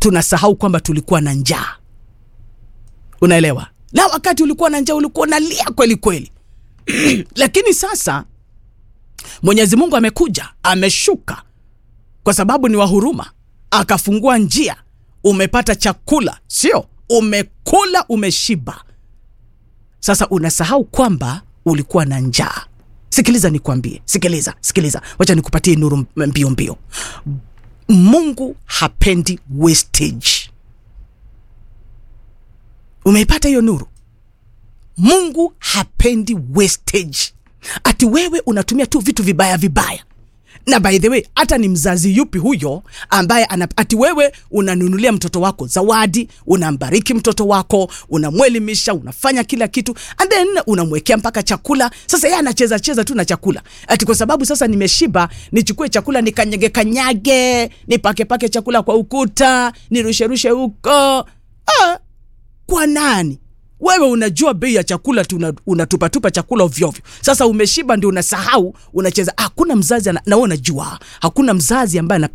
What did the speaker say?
tunasahau kwamba tulikuwa na njaa unaelewa na wakati ulikuwa na njaa ulikuwa unalia kweli kweli lakini sasa mwenyezi mungu amekuja ameshuka kwa sababu ni wa huruma akafungua njia umepata chakula sio umekula umeshiba sasa unasahau kwamba ulikuwa na njaa sikiliza nikwambie sikiliza sikiliza wacha nikupatie nuru m- mbio mbio mungu hapendi wastage umeipata hiyo nuru mungu hapendi wastage ati wewe unatumia tu vitu vibaya vibaya na by the way hata ni mzazi yupi huyo ambaye ana, ati wewe unanunulia mtoto wako zawadi unambariki mtoto wako unamwelimisha unafanya kila kitu and then unamwekea mpaka chakula sasa yeye anacheza cheza tu na chakula ati kwa sababu sasa nimeshiba nichukue chakula nikanyage kanyage nipakepake chakula kwa ukuta nirusherushe huko ah, kwa nani wewe unajua bei ya chakula tu una- unatupatupa chakula ovyoovyo sasa umeshiba ndio unasahau unacheza hakuna mzazi ana- na wewe unajua hakuna mzazi ambaye anapenda